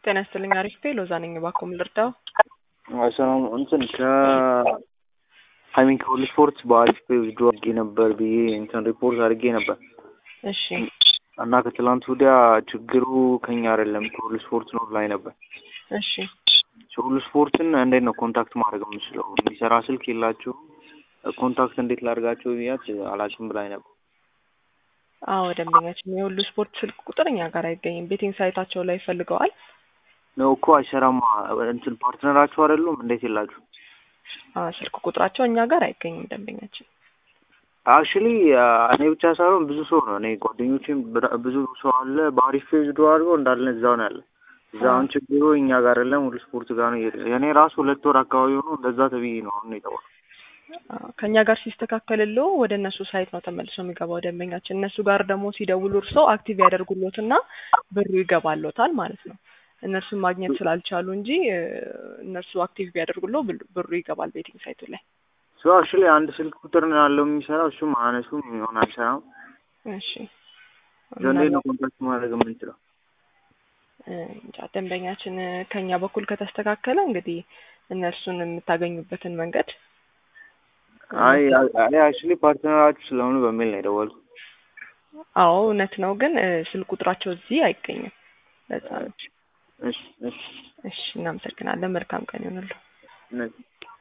ጤና ይስጥልኝ። አሪፍ ፔ ሎዛ ነኝ። እባክዎ ምን ልርዳው? ሰላም እንትን ከ ሀይሚን ከሁሉ ስፖርት በአሪፍ ፔ ዊዝድሮ አድርጌ ነበር ብዬ እንትን ሪፖርት አድርጌ ነበር እሺ እና ከትላንት ወዲያ ችግሩ ከኛ አይደለም ከሁሉ ስፖርት ነው ላይ ነበር። እሺ ሁሉ ስፖርትን እንዴት ነው ኮንታክት ማድረግ የምችለው? የሚሰራ ስልክ የላችሁ ኮንታክት እንዴት ላድርጋቸው ብያት አላውቅም ብላኝ ነበር። አዎ ደንበኛችን የሁሉ ስፖርት ስልክ ቁጥር እኛ ጋር አይገኝም። ቤቲንግ ሳይታቸው ላይ ፈልገዋል። ነው እኮ አይሰራማ። እንትን ፓርትነራችሁ አይደሉም? እንዴት የላችሁ? አዎ ስልክ ቁጥራቸው እኛ ጋር አይገኝም ደንበኛችን። አክቹሊ እኔ ብቻ ሳይሆን ብዙ ሰው ነው እኔ ጓደኞቼም ብራ- ብዙ ሰው አለ በአሪፍ ፔጅ ዶ አድርገው እንዳለ እዛው ነው ያለ። እዛ አሁን ችግሩ እኛ ጋር አይደለም ሁሉ ስፖርት ጋር ነው። የሄደ- የእኔ ራሱ ሁለት ወር አካባቢ ሆኖ እንደዛ ተብዬ ነው አሁን የተባለው። አዎ፣ ከእኛ ጋር ሲስተካከልሎ ወደ እነሱ ሳይት ነው ተመልሶ የሚገባው ደንበኛችን። እነሱ ጋር ደግሞ ሲደውሉ እርሶ አክቲቭ ያደርጉሎትና ብሩ ይገባሎታል ማለት ነው። እነርሱን ማግኘት ስላልቻሉ እንጂ እ፣ እነርሱ አክቲቭ ቢያደርጉሎ ብል- ብሩ ይገባል ቤቲንግ ሳይቱ ላይ። ሶ አክቹሊ አንድ ስልክ ቁጥር ነው ያለው የሚሰራው እሱም አነሱም ይሆን አይሰራም። እሺ እንዴት ነው ኮንታክት ማድረግ የምንችለው? እ፣ እንጃ ደንበኛችን እ፣ ከኛ በኩል ከተስተካከለ እንግዲህ እነርሱን የምታገኙበትን መንገድ አይ አይ አክቹሊ ፓርትነራችሁ ስለሆኑ በሚል ነው የደወልኩት። አዎ እውነት ነው፣ ግን እ፣ ስልክ ቁጥራቸው እዚህ አይገኝም። ለዛ ነው። እሺ እሺ እሺ እናመሰግናለን። መልካም ቀን ይሆንልዎ። እነዚህ